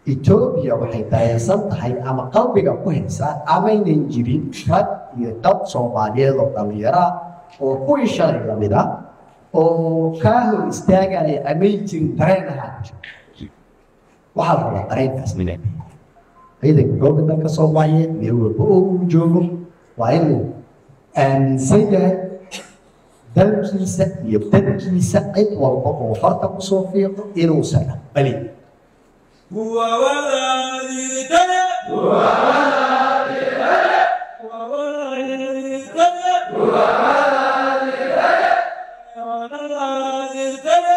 etoobiya waxay dareensan tahay ama qalbiga ku haysaa amaynan jirin rag iyo dad soomaaliyeed oo dhallinyara oo kuwii shalay lamid ah oo kaa hor istaagaya amay jirin dareen ahaa waxaa la rabaa dareenkaas mina ciidanka googa dalka soomaaliyeed meel walba oo uu joogo waa inuu aaminsan yahay dalkiisa iyo dadkiisa cid walba oo farta kusoo fiiqo inuusan aqbalin هو ولدي تلي هو ولدي تلي هو ولدي تلي هو ولدي تلي ولدي تلي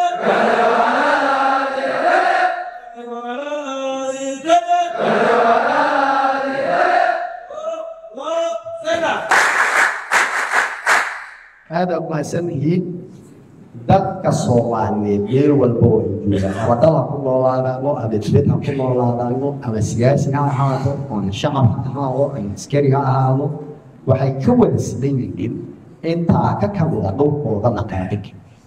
ولدي تلي وسنة aada umahadsan yihiin dadka soomaaliyeed meel walba oo ay joogaan wadada ku noolaadaano ama dibad ha ku noolaadaano ama siyaasi ha ahaado ama shacab ha ahaado ama askari ha ahaado waxay ka wada sidan yihiin intaa ka kamida dhulkooda naqaadin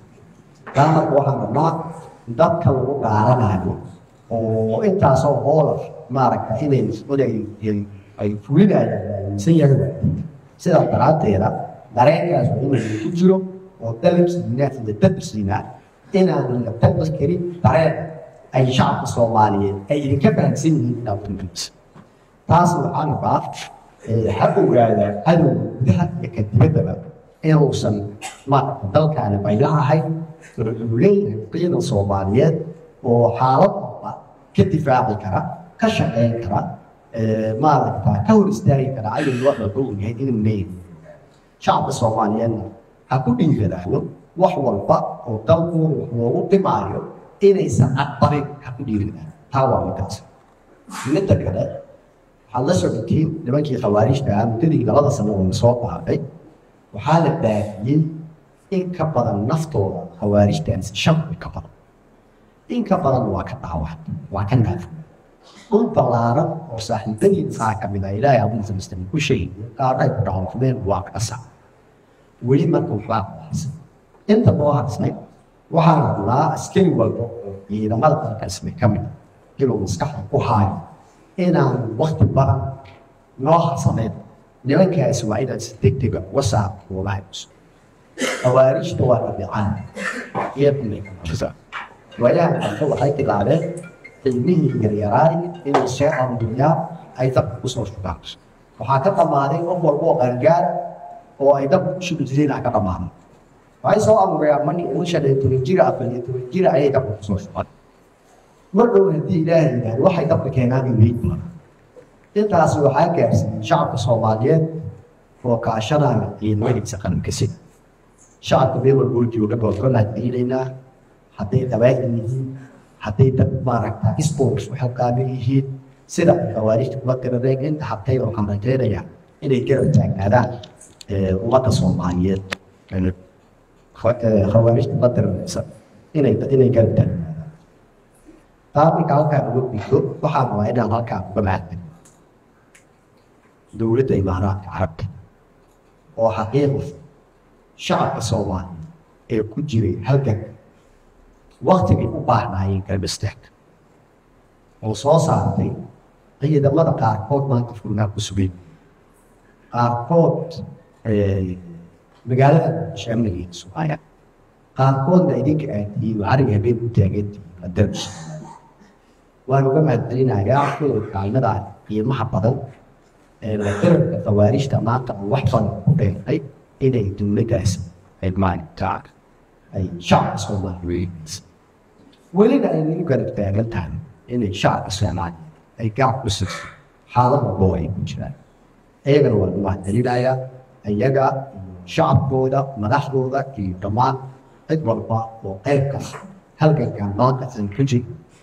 taa marka waxaa rabnaa dadka lagu gaaranayo oo intaasoo hoola maaragta inay inay ay fulinayaan aaminsan yahay sidaa daraaddeeda dareenkaas waa inuu ku jiro oo dalabsiina iyo dadkiina inaanan la tabas karin dareen ay shacabka soomaaliyeed ay idinka fahamsan yihiin dhaqankiisa taas waxaa rabaa ha ogaadaa cadow gudaha iyo ka dibaddaba inuusan maaragta dalkaani baylahahay wuxuu leeyahay ciidan soomaaliyeed oo xaalad walba ka difaaci kara ka shaqeyn kara maaragta ka hor istaagi kara cadow waxba ogyahay inuu leeyahay shacabka soomaaliyeedna ha ku dhiiradaano wax walba oo dalkooda wax loogu dhimaayo inaysan aqbalin ha ku dhiiradaan taa waa midaas midda kale waxaad la socotiin nimankii khawaarijta ah muddadii labada sano oo soo dhaafay waxaa la baahiyey in ka badan naftooda khawaarijtaasi shan ka badan in ka badan waa ka dhaawac waa ka naafo dhul ballaaran oo saaxiibadiisaa ka mid ah ilaahay abuusa muslim ku sheegay qaarnay ku dhaawacdeen waa ka sac weli marka waxbaa ku harsan inta loo harsnay waxaa rabnaa askari walba oo ciidamada dalkaasmi ka mid inuu maskaxda ku haayo inaan wakti badan noo harsaneyn nimankaasi waa inaad si degdega uga saarto goobaha cusub khawaarijta waa rabicaan iyaduna waayahan dambe waxay bilaabeen cilmihii yaryaraay inay soo aruuriyaan ay dabka kusoo shugaan waxaa ka dhammaaday qof walba oo qaangaar oo ay dabka ku shugi jireen aa ka dhammaaday waxay soo aruuriyaan markii uu shan iyo toban jira afar iyo toban jira ayay dabka kusoo shugan mar dhow haddii ilaahay yidhaahdo waxay dabka keenaan in weyd badan intaas waxaa gaarsiiyey shacabka soomaaliyeed oo kaashanaya ciidamadiisa qaranka sida shacabka meel walba oo jooga boodkolaan diilaynaa hadday dabaahin yihiin hadday dad maaragta sports u xilqaaban yihiin sida khawaarijta kuma tirareen inta habtay oo kamrajeynaya inay garab taagnaadaan ummadda soomaaliyeed khawaarijta kuma tirareysa inay inay garab taagnaadaan taa marka halkaan uga gudbo waxaan rabaa inaan halkaan uga mahadnay dowladda imaaraadka carabta oo xaqiiqi shacabka soomaaliya ee ku jiray halgan waktigay u baahnaayeen garbisteeg oo soo saartay ciidamada qaarkood maanta furnaa ku sugay qaarkood magaalada shaamnigeeda sugaya qaarkoodna idinka aadiyiin cariga habeen u taagantihiin adarbi waan uga mahadcelinayaa kuwa kaalmada qiimaha badan ee darabka khawaarijta maanta oo wax badan ku dheertay inay dowladdaas ay maaragtaa ay shacabka soomaaliyeed welina ay nagu garab taagan tahay inay shacabka soomaaliyeed ay gacan ku siso xaalad walbo ay ku jiraan iyagana waa lagu mahadcelinayaa iyaga iyo shacabkooda madaxdooda iyo dhammaan cid walba oo qaybka halgankan maanta aan ku jir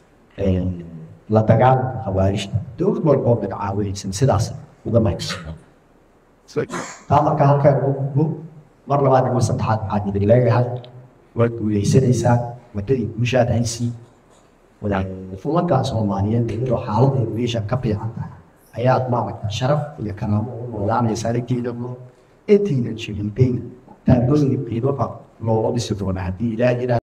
la dagaalanka khawaarijta dowlad walba oo magacaawinaysan sidaas uga mahadsan taa marka halkaan ugu gudbo mar labaad ama saddexaad waxaan idin leeyahay waad guuleysanaysaa wadadii guushaad haysii fulankaa soomaaliyeed iyadoo xaaladeedu meesha ka fiican tahay ayaad maaragta sharaf iyo karaamo u noolaanaysaa lageedamo intaynan jirin bayn taagooyin qiimaha looga dhisi doona haddii ilaa